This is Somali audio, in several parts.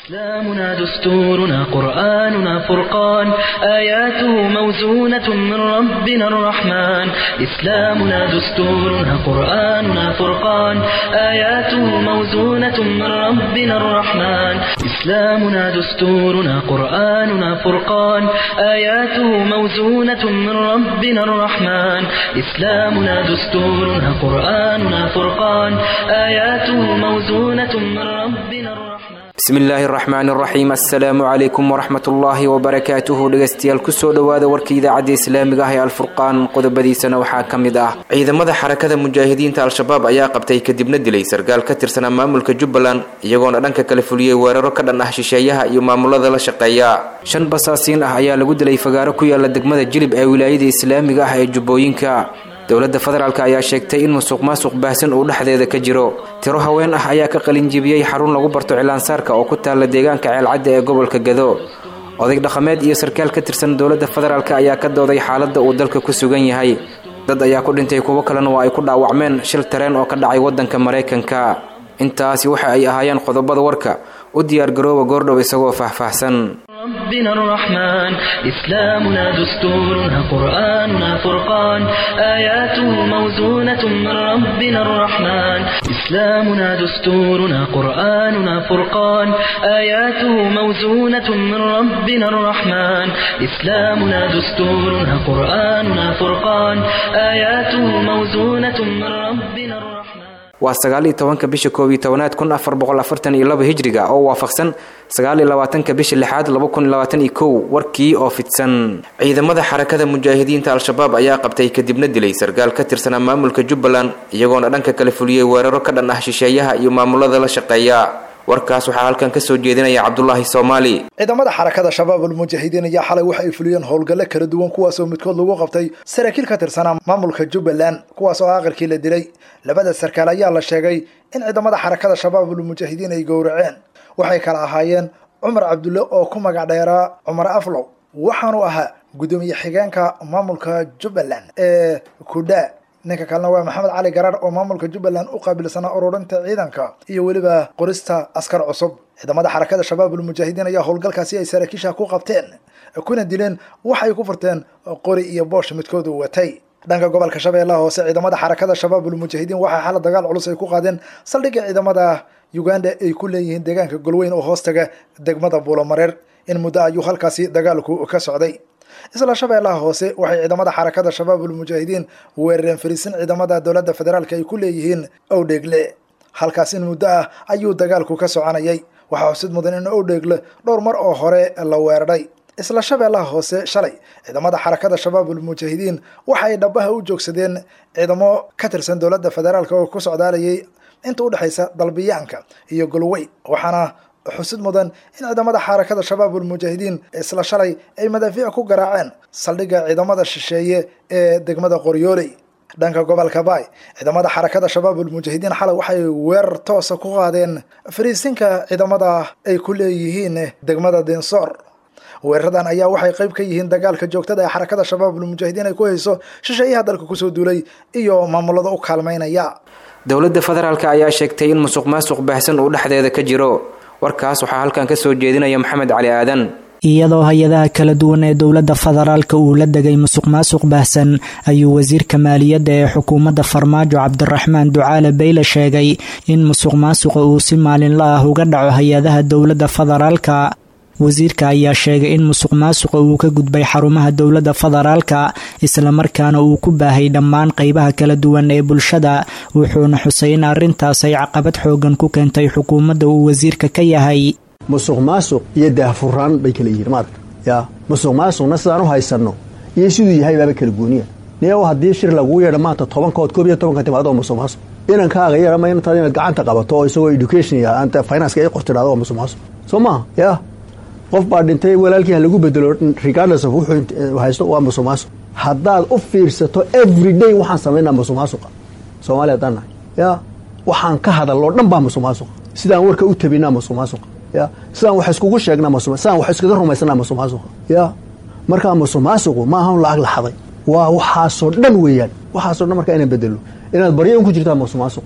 إسلامنا دستورنا قرآننا فرقان آياته موزونة من ربنا الرحمن إسلامنا دستورنا قرآننا فرقان آياته موزونة من ربنا الرحمن إسلامنا دستورنا قرآننا فرقان آياته موزونة من ربنا الرحمن إسلامنا دستورنا قرآننا فرقان آياته موزونة من ربنا الرحمن bismi illaahi araxmaan araxiim assalaamu calaykum waraxmat ullaahi wabarakaatuhu dhegeystayaal kusoo dhowaada warka idaacadda islaamiga ah ee alfurqaan qodobadiisana waxaa ka mid ah ciidamada xarakada mujaahidiinta al-shabaab ayaa qabtay kadibna dilay sarkaal ka tirsanaa maamulka jubbaland iyagoona dhanka kale fuliyey weeraro ka dhan ah shisheeyaha iyo maamulada la shaqeeya shan basaasiin ah ayaa lagu dilay fagaaro ku yaala degmada jilib ee wilaayada islaamiga ah ee jubbooyinka dowladda federaalk ayaa sheegtay in musuq maasuq baahsan uu dhexdeeda ka jiro tiro haween ah ayaa ka qalinjibiyey xarun lagu barto cilaansaarka oo ku taalla deegaanka ceelcadda ee gobolka gado oday dhaqameed iyo sarkaal ka tirsan dowladda federaalk ayaa ka dooday xaaladda uu dalka ku sugan yahay dad ayaa ku dhintay kuwo kalena waa ay ku dhaawacmeen shil tareen oo ka dhacay waddanka maraykanka intaasi waxa ay ahaayeen qodobada warka u diyaargarooba goordhow isagoo faahfaahsan ربنا الرحمن إسلامنا دستورنا قرآننا فرقان آياته موزونة من ربنا الرحمن إسلامنا دستورنا قرآننا فرقان آياته موزونة من ربنا الرحمن إسلامنا دستورنا قرآننا فرقان آياته موزونة من ربنا الرحمن waa sagaal iyo tobanka bisha koob iyo tobanaad kun afar boqol afartan iyo laba hijriga oo waafaqsan sagaal iyo labaatanka bisha lixaad laba kun iyo labaatan iyo kow warkii oo fidsan ciidamada xarakada mujaahidiinta al-shabaab ayaa qabtay kadibna dilay sarkaal ka tirsanaa maamulka jubbaland iyagoona dhanka kale fuliyey weeraro ka dhan ah shisheeyaha iyo maamulada la shaqeeya warkaas waxaa halkan kasoo jeedinaya cabdulaahi soomaali ciidamada xarakada shabaabulmujaahidiin ayaa xalay waxa ay fuliyeen howlgallo kala duwan kuwaasoo midkood lagu qabtay saraakiil ka tirsanaa maamulka jubbaland kuwaas oo aqalkii la dilay labada sarkaal ayaa la sheegay in ciidamada xarakada shabaabulmujaahidiin ay gowraceen waxay kala ahaayeen cumar cabdulle oo ku magac dheeraa cumar aflow waxaanu ahaa guddoomiye xigeenka maamulka jubbaland ee kudha ninka kalena waa maxamed cali garaar oo maamulka jubbaland u qaabilsanaa ururinta ciidanka iyo weliba qorista askar cusub ciidamada xarakada shabaabulmujaahidiin ayaa howlgalkaasi ay saraakiisha ku qabteen kuna dileen waxay ku furteen qori iyo boosh midkoodu watay dhanka gobolka shabeellaha hoose ciidamada xarakada shabaabulmujaahidiin waxaa xala dagaal culus ay ku qaadeen saldhigga ciidamada uganda ay ku leeyihiin deegaanka golweyn oo hoostaga degmada buulomareer in muddo ayuu halkaasi dagaalku ka socday isla shabeellaha hoose waxay ciidamada xarakada shabaabulmujaahidiin weerareen fariisin ciidamada dowladda federaalk ay ku leeyihiin owdheegle halkaas in muddo ah ayuu dagaalku ka soconayay waxaa xusid mudan in owdheegle dhowr mar oo hore la weeraray isla shabeellaha hoose shalay ciidamada xarakada shabaabulmujaahidiin waxa ay dhabaha u joogsadeen ciidamo ka tirsan dowladda federaalk oo ku socdaalayay inta udhexaysa dalbiyaanka iyo golwey waxaana xusid mudan in ciidamada xarakada shabaabulmujaahidiin isla shalay ay madaafiic ku garaaceen saldhigga ciidamada shisheeye ee degmada qoryooley dhanka gobolka baay ciidamada xarakada shabaabulmujaahidiin xalay waxay weerar toosa ku qaadeen fariisinka ciidamada ay ku leeyihiin degmada dinsoor weeraradan ayaa waxay qayb ka yihiin dagaalka joogtada ee xarakada shabaabulmujaahidiin ay ku hayso shisheeyaha dalka kusoo duulay iyo maamulada u kaalmaynaya dowladda federaalk ayaa sheegtay in musuq maasuq baahsan uu dhexdeeda ka jiro warkaas waxaa halkan kasoo jeedinaya maxamed cali aadan iyadoo hay-adaha kala duwan ee dowladda federaalka uu la degay musuq maasuq baahsan ayuu wasiirka maaliyadda ee xukuumadda farmaajo cabdiraxmaan ducaale bayle sheegay in musuq maasuqa uu si maalinla ah uga dhaco hay-adaha dowladda federaalka wasiirka ayaa sheegay in musuq maasuqa uu ka gudbay xarumaha dowladda federaalka islamarkaana uu ku baahay dhammaan qeybaha kala duwan ee bulshada wuxuuna xusay in arrintaas ay caqabad xoogan ku keentay xukuumadda uu wasiirka ka yahay musuq maasuq iyo daahfuraan bay kala yihiin maarka yaa musuq maasuqna sidaan u haysanno iyo siduu yahay baaba kala gooniya niyow haddii shir laguu yeedha maanta tobankood koob iyo tobanka timaado musuq maasuq inankaaga yeedhama intaad inaad gacanta qabato oo isagoo education ya anta financeka ay qortidhahdo waa musuq maasuq soo maaha yaa qof baa dhintay walaalkii ha lagu bedelo regardless of wuxuu haysto waa musuq maasuq haddaad u fiirsato every day waxaan samaynaa musuq maasuqa soomaaliya haddaan nahay ya waxaan ka hadaloo dhan baa musuq maasuqa sidaan warka u tabinaa musuq maasuqa ya sidaan wax iskugu sheegnaa musuq sidaan wax iskaga rumaysanaa musuq maasuqa ya markaa musuq maasuqu ma ahan lacag la xaday waa waxaasoo dhan weeyaan waxaasoo dhan markaa inaan bedelo inaad baryo un ku jirtaa musuq maasuqa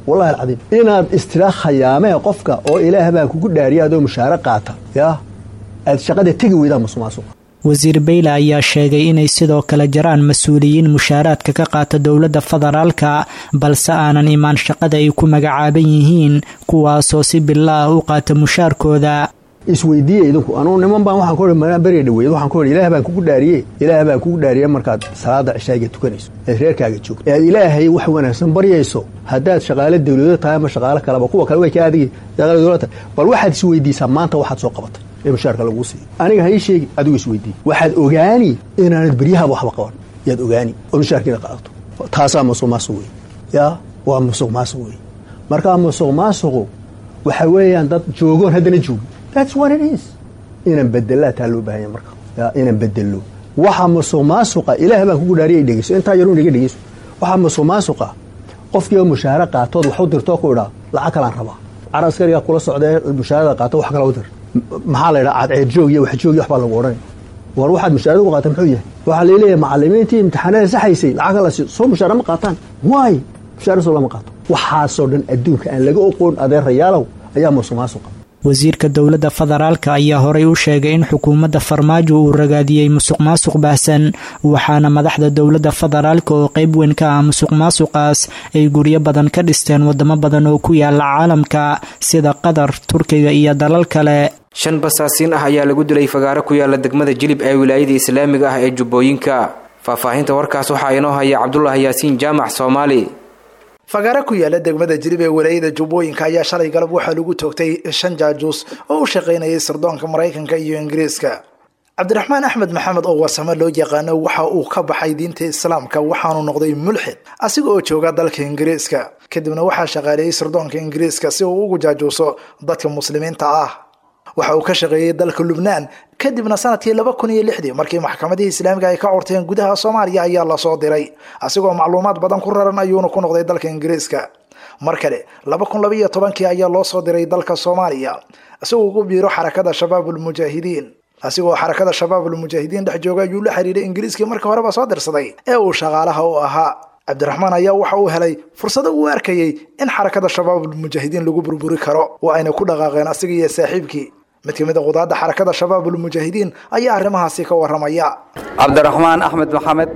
wallahi alcadiim inaad istira khayaamee qofka oo ilaah baa kugu dhaariya adoo mushaare qaata yaa aad shaqada tegi weydaan musuqmaasuqa wasiir beyle ayaa sheegay inay sidoo kale jiraan mas-uuliyiin mushaaraadka ka qaata dowladda federaalka balse aanan imaan shaqada ay ku magacaaban yihiin kuwaasoo si bila ah u qaata mushaarkooda isweydiiya idinku anugu niman baan waxaan ku beriga dhaweyd waxaan ku ilaah baan kugu dhaariye ilaah baan kugu dhaariye markaad salaada cishaaga tukanayso eed reerkaaga joogto ead ilaahay wax wanaagsan baryayso haddaad shaqaale dawlado tahay ama shaqaale kaleba kuwa kale way ka adigi shaqaale dawlad tahay bal waxaad isweydiisaa maanta waxaad soo qabatay ee mushaarka laguu siiyo aniga ha ii sheegi adigu isweydiiy waxaad ogaani inaanad beryahaba waxba qaban yaad ogaani oo mushaarkiina qaadato taasaa musuq maasuq wey yaa waa musuq maasuq wey markaa musuq maasuqu waxa weeyaan dad joogoon haddana joogi that's what it is inaan bedelaa taa loo baahanya marka yaa inaan bedelo waxa musuq maasuqa ilaah baan kugu dhaariya dhegeyso intaa yaruun iga dhegeyso waxa musuq maasuqa qofkii oo mushaare qaatood wax u dirtoo ku idhaa lacag kalaan rabaa car askarigaa kula socdee mushaarada qaato wax kala u dir maxaa la idhaha cadceed joog iyo wax joog iyo waxbaa lagu odhanaya war waxaad mushaarada ku qaata muxuu yahay waxaa laleeyahay macalimiintii imtixaanada saxaysay lacag kala si soo mushaara ma qaataan waay mushaara soo lama qaato waxaasoo dhan adduunka aan laga oqoon adeerayaalow ayaa musuq maasuqa wasiirka dowladda federaalka ayaa horey u sheegay in xukuumadda farmaajo uu ragaadiyey musuq maasuq baahsan waxaana madaxda dowladda federaalka oo qayb weyn ka ah musuq maasuqaas ay guryo badan ka dhisteen wadamo badan oo ku yaala caalamka sida qatar turkiga iyo dalal kale shan basaasiin ah ayaa lagu dilay fagaaro ku yaala degmada jilib ee wilaayada islaamiga ah ee jubbooyinka faahfaahinta warkaas waxaa inoo haya cabdulaahi yaasiin jaamac soomaali fagaaro ku yaala degmada jilib ee walaayada jubbooyinka ayaa shalay galab waxaa lagu toogtay shan jaajuus oo u shaqaynayay sirdoonka maraykanka iyo ingiriiska cabdiraxmaan axmed maxamed oo warsamo loo yaqaano waxa uu ka baxay diinta islaamka waxaanu noqday mulxid asiga oo jooga dalka ingiriiska kadibna waxaa shaqaaleeyey sirdoonka ingiriiska si uu ugu jaajuuso dadka muslimiinta ah waxa uu ka shaqeeyey dalka lubnaan kadibna sanadkii laba kun iyo lixdii markii maxkamadihii islaamiga ay ka curteen gudaha soomaaliya ayaa lasoo diray asigoo macluumaad badan ku raran ayuuna ku noqday dalka ingiriiska mar kale laba kun laba iyo tobankii ayaa loo soo diray dalka soomaaliya isagoo ugu biiro xarakada shabaabulmujaahidiin asigoo xarakada shabaabulmujaahidiin dhex jooga ayuu la xiriiray ingiriiskii marka horeba soo dirsaday ee uu shaqaalaha u ahaa cabdiraxmaan ayaa waxa uu helay fursado uu arkayey in xarakada shabaabulmujaahidiin lagu burburi karo oo ayna ku dhaqaaqeen asiga iyo saaxiibkii mid ka mid a qudaadda xarakada shabaabulmujaahidiin ayaa arrimahaasi ka warramaya cabdiraxmaan axmed maxamed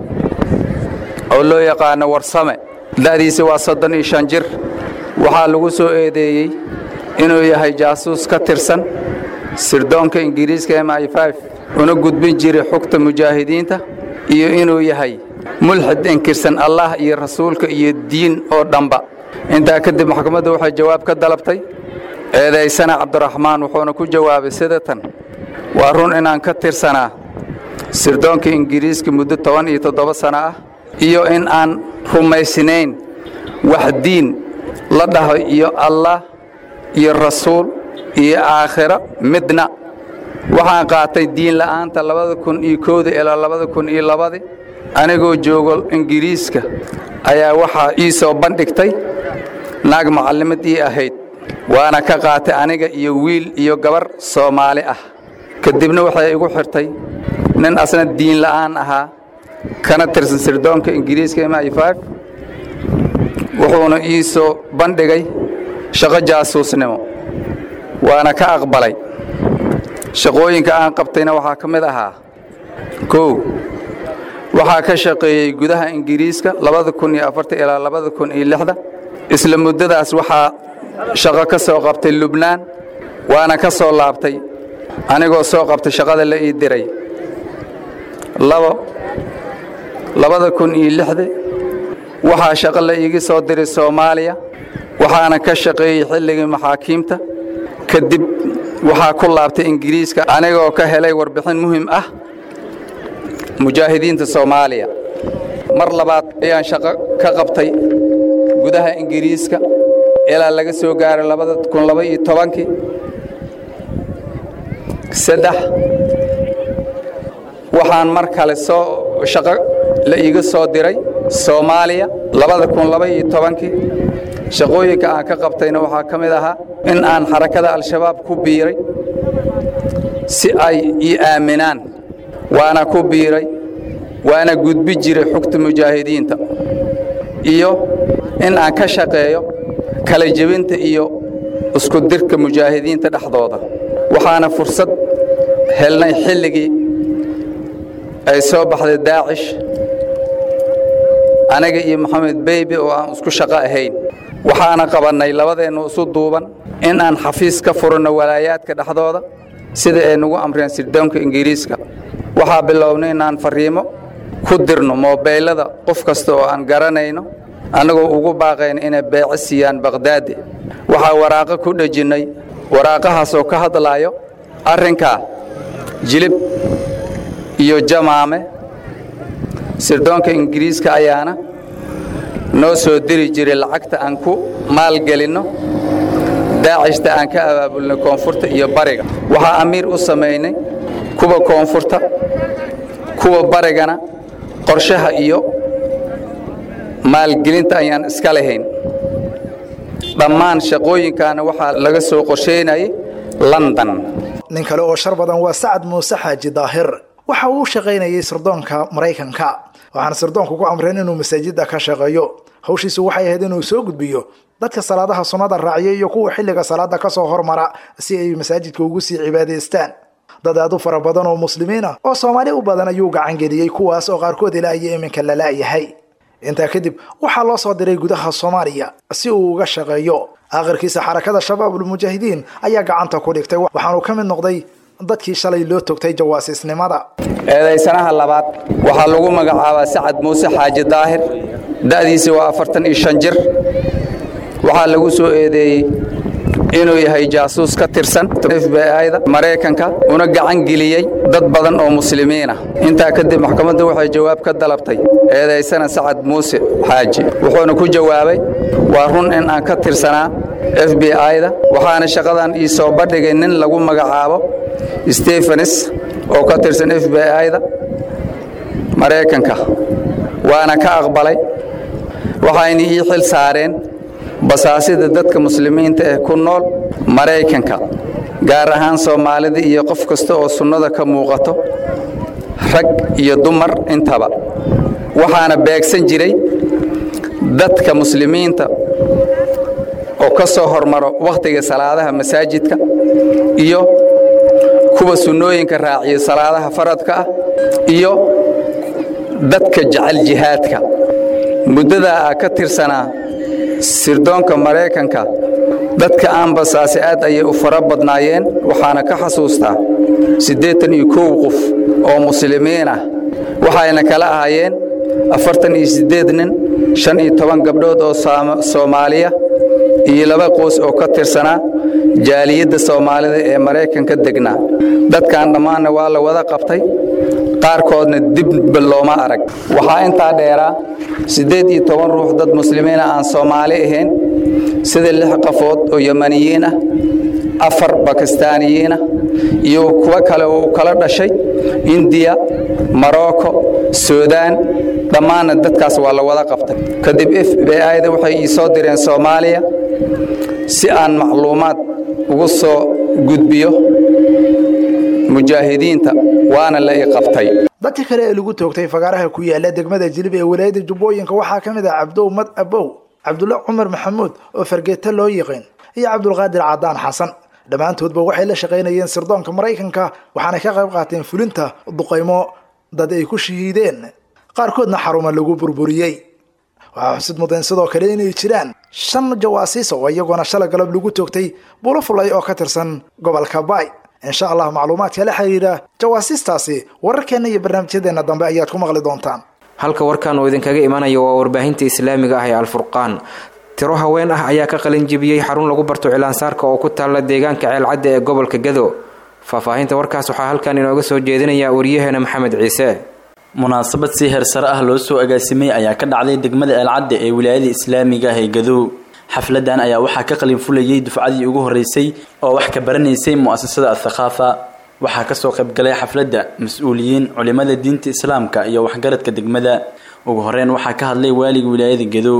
oo loo yaqaano warsame da'diisi waa soddon iyo shan jir waxaa lagu soo eedeeyey inuu yahay jaasuus ka tirsan sirdoonka ingiriiska m i una gudbin jiray xugta mujaahidiinta iyo inuu yahay mulxid inkirsan allah iyo rasuulka iyo diin oo dhanba intaa kadib maxkamaddu waxay jawaab ka dalabtay eedaysana cabdiraxmaan wuxuuna ku jawaabay sida tan waa run inaan ka tirsanaa sirdoonka ingiriiska muddo toban iyo toddoba sano ah iyo in aan rumaysnayn wax diin la dhaho iyo allah iyo rasuul iyo aakhiro midna waxaan qaatay diin la'aanta labada kun iyo kowda ilaa labada kun iyo labadi anigoo joogo ingiriiska ayaa waxaa ii soo bandhigtay naag macallimad ii ahayd waana ka qaatay aniga iyo wiil iyo gabar soomaali ah kadibna waxay igu xirtay nin asna diin la'aan ahaa kana tirsan sirdoonka ingiriiska m i wuxuuna ii soo bandhigay shaqo jaasuusnimo waana ka aqbalay shaqooyinka aan qabtayna waxaa ka mid ahaa kow waxaa ka shaqeeyey gudaha ingiriiska labada kun iyo afarta ilaa labada kun iyo lixda isla muddadaas waxaa shaqo ka soo qabtay lubnaan waana ka soo laabtay anigoo soo qabtay shaqada la ii diray labo labada kun iyo lixda waxaa shaqo la iiga soo diray soomaaliya waxaana ka shaqeeyey xilligii maxaakiimta kadib waxaa ku laabtay ingiriiska anigoo ka helay warbixin muhim ah mujaahidiinta soomaaliya mar labaad ayaan shaqo ka qabtay gudaha ingiriiska ilaa laga soo gaaray labada kun laba iyo tobankii saddex waxaan mar kale soo shaqo la iiga soo diray soomaaliya labada kun laba iyo tobankii shaqooyinka aan ka qabtayna waxaa ka mid ahaa in aan xarakada al-shabaab ku biiray si ay ii aaminaan waana ku biiray waana gudbi jiray xugta mujaahidiinta iyo in aan ka shaqeeyo kala jebinta iyo isku dirka mujaahidiinta dhexdooda waxaana fursad helnay xilligii ay soo baxday daacish aniga iyo maxamed beybe oo aan isku shaqo ahayn waxaana qabannay labadeennu isu duuban in aan xafiis ka furanno walaayaadka dhexdooda sida ay nagu amreen sirdoonka ingiriiska waxaa bilownay inaan farriimo ku dirno moobeylada qof kasta oo aan garanayno annagoo ugu baaqayna inay beece siiyaan bakhdaadi waxaa waraaqo ku dhejinnay waraaqahaasoo ka hadlaayo arrinkaa jilib iyo jamaame sirdoonka ingiriiska ayaana noo soo diri jiray lacagta aan ku maalgelinno daacishta aan ka abaabulnay koonfurta iyo bariga waxaa amiir u samaynay kuwa koonfurta kuwa barigana qorshaha iyo maalgelinta ayaan iska lahayn dhammaan shaqooyinkaana waxaa laga soo qorshaynayay london nin kale oo shar badan waa sacad muuse xaaji daahir waxa uu u shaqaynayay sirdoonka maraykanka waxaana sirdoonku ku amreen inuu masaajidda ka shaqeeyo hawshiisu waxay ahayd inuu soo gudbiyo dadka salaadaha sunnada raaciya iyo kuwa xilliga salaada kasoo hormara si ay masaajidka ugu sii cibaadaystaan dad aad u fara badan oo muslimiin ah oo soomaali u badan ayuu gacan geliyey kuwaas oo qaarkood ilaa iyo iminka la la'yahay intaa kadib waxaa loo soo diray gudaha soomaaliya si uu uga shaqeeyo aakhirkiisa xarakada shabaabulmujaahidiin ayaa gacanta ku dhigtay waxaanuu ka mid noqday dadkii shalay loo togtay jawaasiisnimada eedaysanaha labaad waxaa lagu magacaabaa sacad muuse xaaji daahir da'diisi waa afartan iyo shan jir waxaa lagu soo eedeeyey inuu yahay jaasuus ka tirsan f b i-da maraykanka una gacan geliyey dad badan oo muslimiinah intaa kadib maxkamaddu waxay jawaab ka dalabtay eedaysana sacad muuse xaaji wuxuuna ku jawaabay waa run in aan ka tirsanaa f b i-da waxaana shaqadan ii soo bandhigay nin lagu magacaabo stefanis oo ka tirsan f b i-da maraykanka waana ka aqbalay waxayna ii xil saareen basaasida dadka muslimiinta ee ku nool maraykanka gaar ahaan soomaalida iyo qof kasta oo sunnada ka muuqato rag iyo dumar intaba waxaana beegsan jiray dadka muslimiinta oo ka soo hormaro wakhtiga salaadaha masaajidka iyo kuwa sunnooyinka raaciya salaadaha faradka ah iyo dadka jecel jihaadka muddadaa a ka tirsanaa sirdoonka maraykanka dadka aan basaase aad ayay u fara badnaayeen waxaana ka xasuustaa siddeetan iyo kow qof oo muslimiin ah waxayna kala ahaayeen afartan iyo siddeed nin shan iyo toban gabdhood oo soomaaliya iyo laba qoys oo ka tirsanaa jaaliyadda soomaalida ee maraykanka degnaa dadkan dhammaanna waa la wada qabtay qaarkoodna dibba looma arag waxaa intaa dheeraa siddeed iyo toban ruux dad muslimiina aan soomaali ahayn sida lix qafood oo yamaniyiin ah afar bakistaaniyiin ah iyo kuwo kale oo u kala dhashay indiya morocco suudaan dhammaanna dadkaas waa la wada qabtay kadib f b i-da waxay ii soo direen soomaaliya si aan macluumaad ugu soo gudbiyo mujaahidiinta waana la ii qabtay dadka kale ee lagu toogtay fagaaraha ku yaala degmada jilib ee walaayada jubbooyinka waxaa ka mid ah cabdow mad abow cabdulla cumar maxamuud oo fargeeto loo yiqiin iyo cabdulqaadir cadaan xasan dhammaantoodba waxay la shaqaynayeen sirdoonka maraykanka waxaana ka qayb qaateen fulinta duqaymo dad ay ku shahiideen qaarkoodna xaruma lagu burburiyey waxaa xusid mudayn sidoo kale inay jiraan shan jawaasiis oo iyagoona shala galab lagu toogtay bulo fulay oo ka tirsan gobolka baay insha allah macluumaadka la xiriira jawaasiistaasi wararkeenna iyo barnaamijyadeenna dambe ayaad ku maqli doontaan halka warkan uu idinkaga imanayo waa warbaahinta islaamiga ah ee alfurqaan tiro haween ah ayaa ka qalinjibiyey xarun lagu barto cilaansaarka oo ku taalla deegaanka ceelcadda ee gobolka gado faahfaahinta warkaas waxaa halkan inooga soo jeedinaya wariyaheena maxamed ciise munaasabad si heersare ah loo soo agaasimay ayaa ka dhacday degmada ceelcadda ee wilaayada islaamiga ah ee gadow xafladan ayaa waxaa ka qalin fulayay dufcadii ugu horeysay oo wax ka baranaysay mu'asasada athaqaafa waxaa kasoo qaybgalay xafladda mas-uuliyiin culimada diinta islaamka iyo waxgaradka degmada ugu horeyn waxaa ka hadlay waaliga wilaayada gadow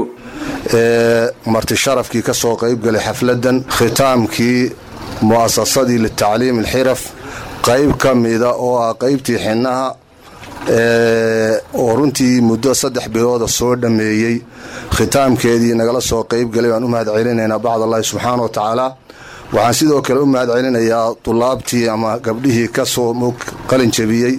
marti sharafkii ka soo qaybgalay xafladan khitaamkii mu'asasadii litacliim alxiraf qayb ka mida oo ah qaybtii xinnaha oo runtii muddo saddex bilooda soo dhammeeyey khitaamkeedii nagala soo qaybgalay waan u mahad celinaynaa bacd allahi subxaana wa tacaala waxaan sidoo kale u mahad celinayaa dulaabtii ama gabdhihii ka soo qalin jabiyey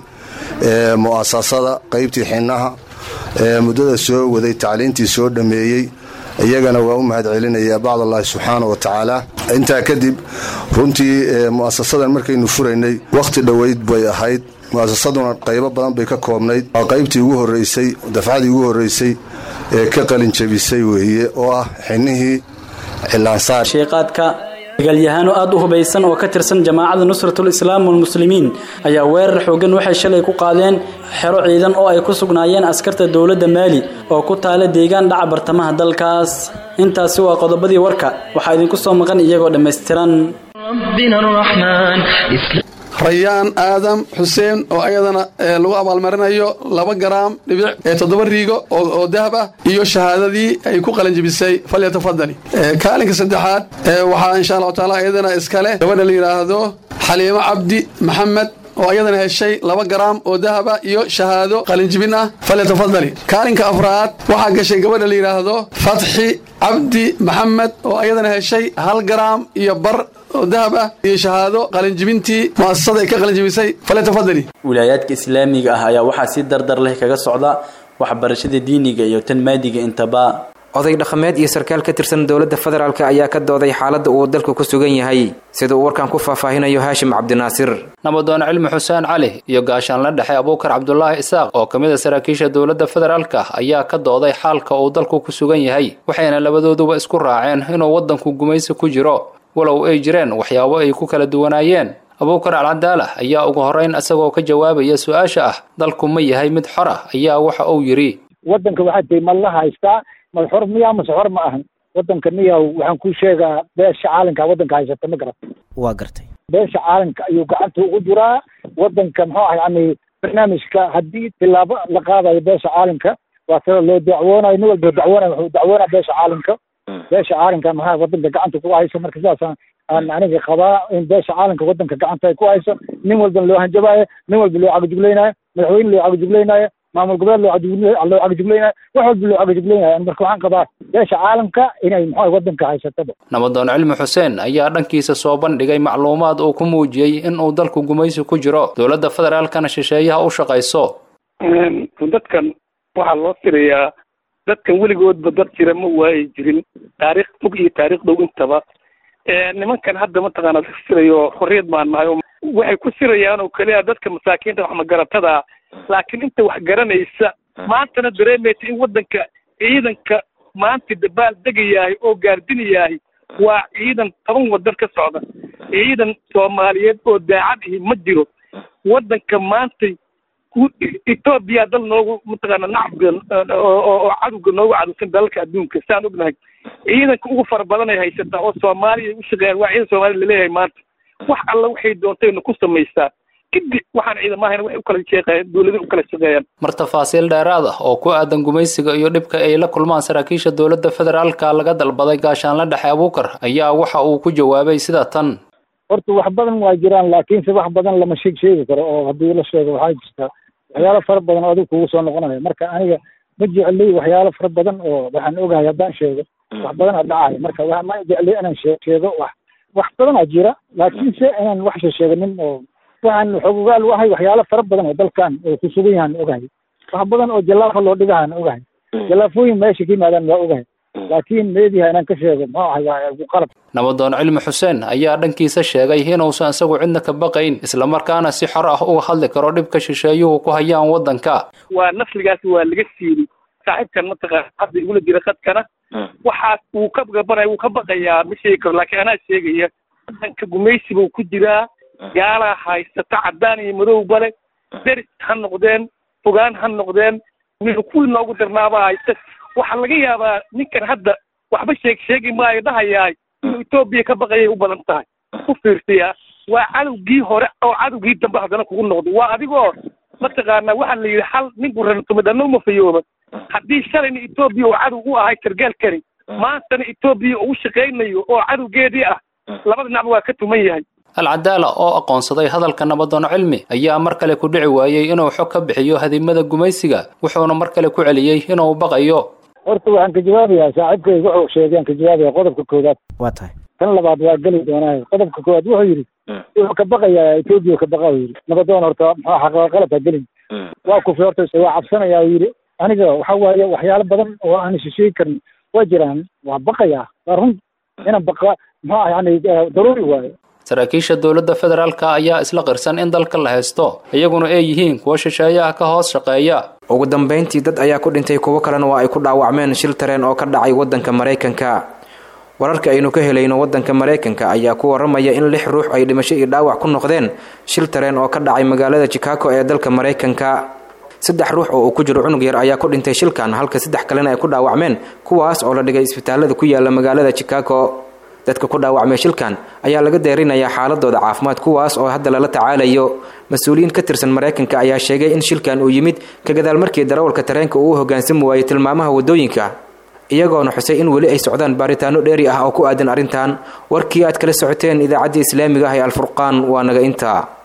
mu'asasada qaybtii xinnaha muddada soo waday tacliintii soo dhammeeyey iyagana waa u mahad celinayaa bacd allahi subxaana wa tacaala intaa kadib runtii mu'asasadan markaynu furaynay wakhti dhoweyd bay ahayd mu'asasaduna qaybo badan bay ka koobnayd waa qaybtii ugu horreysay dafcadii ugu horreysay ee ka qalin jabisay weeye oo ah xinnihii cilaansaar sheeqaadka dagaalyahaano aada u hubaysan oo ka tirsan jamaacada nusratul islaam walmuslimiin ayaa weerar xoogan waxay shalay ku qaadeen xero ciidan oo ay ku sugnaayeen askarta dowladda maali oo ku taala deegaan dhaca bartamaha dalkaas intaasi waa qodobadii warka waxaa idinku soo maqan iyagoo dhammaystiran ربنا الرحمن إسلام rayaan aadam xuseen oo ayadana lagu abaalmarinayo laba garaam dhibic ee toddoba riigo oo dahab ah iyo shahaadadii ay ku qalanjibisay falyatafadali kaalinka saddexaad waxaa insha allahu taala ayadana iskale gabadha la yidhaahdo xaliimo cabdi maxamed oo ayadana heshay laba garaam oo dahaba iyo shahaado qalinjibin ah falyatafadali kaalinka afraad waxaa gashay gabadha la yidhaahdo fatxi cabdi maxamed oo ayadana heshay hal garaam iyo bar oo dahab ah iyo shahaado qalinjibintii mu'asasada ay ka qalinjibisay falyatafadali wilaayaadka islaamiga ah ayaa waxaa si dardar leh kaga socda waxbarashada diiniga iyo tan maadiga intaba oday dhaqameed iyo sarkaal ka tirsan dowladda federaalk ayaa ka dooday xaaladda uu dalku ku sugan yahay sida uu warkan ku faahfaahinayo haashim cabdinaasir nabadoon cilmi xuseen cali iyo gaashaanla dhexe abuukar cabdulaahi isaaq oo ka mid a saraakiisha dowladda federaalka ayaa ka dooday xaalka uu dalku ku sugan yahay waxayna labadooduba isku raaceen inuu waddanku gumaysi ku jiro walow ay jireen waxyaabo ay ku kala duwanaayeen abuukar alcadaala ayaa ugu horrayn isagoo ka jawaabaya su-aasha ah dalku ma yahay mid xor ah ayaa waxa uu yidhi waddanka waxaa tihi ma la haystaa mad xor miyaa mase xor ma ahan waddanka niya waxaan kuu sheegaa beesha caalamka waddanka haysata ma garat waa gartay beesha caalamka ayuu gacanta ugu jiraa waddanka muxuu ah yani barnaamijka haddii tilaabo la qaadayo beesha caalamka waa sida loo dacwoonayo nin walba dacwoonay wuxuu dacwoonaya beesha caalamka beesha caalamka maxaa waddanka gacanta ku hayso marka sidaasaan aan aniga qabaa in beesha caalamka waddanka gacanta ay ku hayso nin walbana loo hanjabaayo nin walba loo cagajuglaynayo madaxweyne loo cagajuglaynayo maamul goboleed loo loo cagajuglaynayo wax walba loo cagajuglaynayo marka waxaan qabaa beesha caalamka inay muxuu waddanka haysataba nabadoon cilmi xuseen ayaa dhankiisa soo bandhigay macluumaad uu ku muujiyey in uu dalku gumaysi ku jiro dowladda federaalkana shisheeyaha u shaqayso dadkan waxaa loo tirayaa dadkan weligoodba dad jira ma waayi jirin taariikh fog iyo taariikh dhow intaba nimankan hadda mataqaana sirayo xorriyad baan nahay oo waxay ku sirayaan oo keliya dadka masaakiinta wax magaratada laakiin inta wax garanaysa maantana dareemaysa in waddanka ciidanka maanta dabaal degayahay oo gaardinayahay waa ciidan toban wadan ka socda ciidan soomaaliyeed oo daacad ihi ma jiro waddanka maanta etoobiya dal noogu mataqaana nacabka oo cadowga noogu cadowsan dalalka adduunka saan ognahay ciidanka ugu fara badan ay haysataa oo soomaaliya u shaqeeyaan waa ciidan soomaaliya laleeyahay maanta wax alla waxay doontayna ku samaysaa kadib waxaan ciidamahayn waxay u kala shaqeeyaan dowlada u kala shaqeeyaan mar tafaasiil dheeraad ah oo ku aadan gumaysiga iyo dhibka ay la kulmaan saraakiisha dowladda federaalka laga dalbaday gaashaanla dhexe abuukar ayaa waxa uu ku jawaabay sida tan horta wax badan waa jiraan laakiinse wax badan lama sheeg sheegi karo oo haddii la sheego waxaa jirta waxyaalo fara badan oo adigu kugu soo noqonayo marka aniga ma jecli waxyaalo fara badan oo waxaan ogahay haddaan sheego wax badan aa dhacayo marka wa ma jecli inaan shee sheego wax wax badan aa jira laakiinse inaan wax she sheeganin oo waxaan xogogaal u ahay waxyaalo fara badan oo dalkan oo ku sugan yahaan ogahay wax badan oo jallaafa loo dhigahaan ogahay jallaafooyin meesha ka yimaadaan waa ogahay laakiin meediha inaan ka sheego muxuu ahay waa qalab nabadoon cilmi xuseen ayaa dhankiisa sheegay inuusan isagu cidna ka baqayn islamarkaana si xor ah uga hadli karo dhibka shisheeyuhu ku hayaan waddanka waa nafligaasi waa laga siiri saaxiibkan mataqaana hadda igula jira khadkana waxaas wuu ka gabanaya wuu ka baqayaa ma sheegi karo laakiin anaa sheegaya waddanka gumaysi buu ku jiraa gaalaa haysata caddaan iyo madowba le deris ha noqdeen fogaan ha noqdeen kuwii noogu darnaabaa haysta waxaa laga yaabaa ninkan hadda waxba sheeg sheegi maayo dhahayaay inuu etoobiya ka baqayay u badan tahay ku fiirsayaa waa cadowgii hore oo cadowgii dambe haddana kugu noqdo waa adigoo mataqaanaa waxaa la yidhi hal ninku rantumidhanno uma fayooba haddii shalayna etoobiya oo cadow u ahay sargaalkani maantana etoobiya uu shaqaynayo oo cadowgeedii ah labada dhinacba waa ka tuman yahay alcadaala oo aqoonsaday hadalka nabadoon cilmi ayaa mar kale ku dhici waayey inuu xog ka bixiyo hadimada gumaysiga wuxuuna mar kale ku celiyey inuu baqayo horta waxaan ka jawaabayaa saaxiibkayga wuxuu sheegay aan ka jawaabaya qodobka koowaad waa tahay tan labaad waa geli doonaa qodobka koowaad wuxuu yidhi wuxuu ka baqayaa etoobiya ka baqa yidhi nabadoon horta muxuu xaqaa qalad ha gelin waa kufi horta waa cabsanaya uu yidhi aniga waxa waaye waxyaalo badan oo aan shisheegi karin waa jiraan waa baqayaa waa run inaan baqa muxuu yani daruuri waayo saraakiisha dowladda federaalka ayaa isla qirsan in dalka la haysto iyaguna ay yihiin kuwa shisheeyaha ka hoos shaqeeya ugu dambeyntii dad ayaa ku dhintay kuwo kalena waa ay ku dhaawacmeen shil tareen oo ka dhacay waddanka maraykanka wararka aynu ka helayno waddanka maraykanka ayaa ku waramaya in lix ruux ay dhimasho iyo dhaawac ku noqdeen shil tareen oo ka dhacay magaalada chicago ee dalka maraykanka saddex ruux oo uu ku jiro cunug yar ayaa ku dhintay shilkan halka saddex kalena ay ku dhaawacmeen kuwaas oo la dhigay isbitaalada ku yaala magaalada chicago dadka ku dhaawacmay shilkan ayaa laga deerinayaa xaaladooda caafimaad kuwaas oo hadda lala tacaalayo mas-uuliyiin ka tirsan maraykanka ayaa sheegay in shilkan uu yimid ka gadaal markii darawalka tareenka uu u hoggaansami waayey tilmaamaha waddooyinka iyagoona xusay in weli ay socdaan baaritaano dheeri ah oo ku aadan arrintan warkii aad kala socoteen idaacaddii islaamiga ah ee alfurqaan waa naga intaa